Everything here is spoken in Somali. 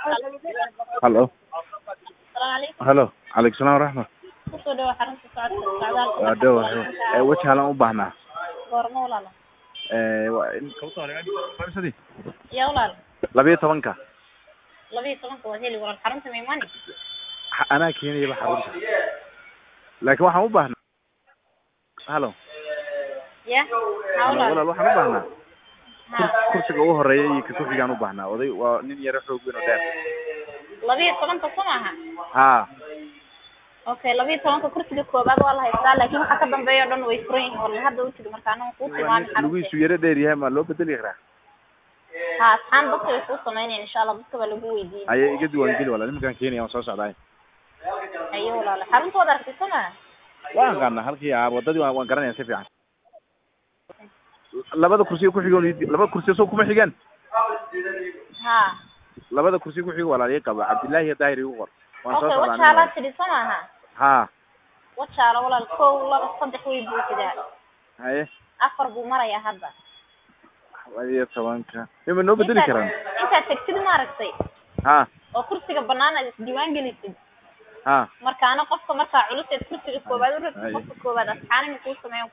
halo Salaam halo calaykum salaam waraxmat kusoo dhawaad xarunta socodka socdaalka waa dhow ee weji halan u baahnaa goorma walaalo ee waa in kabta hore yaa walaalo labiyo tobanka laba iyo tobanka waad heli walaal xarunta maimani Ha- anaa keenayaba xarunta laakiin waxaan u baahnaa halo ya ha halo walaalo walaal waxaan u baahnaa ha kur- kursiga ugu horeeya iyo ka kuxigaan u baahnaa oday waa nin yaro xoog weyn oo dheer laba iyo tobanka soo maaha ha okay laba iyo tobanka kursiga koobaad waa la haystaa laakiin waxa ka dambeeya o dhan way furan yihiin walaal hadda u tigi marka anaga kuu tilmaami lugihiisu xarunta yaro dheer yahay ma loo bedeli karaa ha asxaan dadka way kuu sameynayaan insha allah dadka baa lagu weydiiyey ayay iga diiwaangeli walaal nimankaan keenaya waan soo socdaay ayo walaalo xarunta waad aragtay soo maaha waan aqaanaa halkii aa wadadii waan waan garanaya si fiican labada kursiga ku xigoon ii- labada kursiga soo kuma xigaan ha labada kursiga ku xigo walaal ii qaba cabdillaahi iyo daahir igu qor waan soo okay socdaa wajaalaad aniga. tidhi soo maaha ha wajaalo walaal kow laba saddex way buuxidaa haye afar buu marayaa hadda labiyo tobanka ima noo bedeli intaad karaan intaad tegtid maaragtay ha oo kursiga banaan aad isdiiwaan gelisid ha markaana qofka markaa culuseed kursiga koobaad u ragtid Ay. qofka koobaad asxaanina kuu sameeyan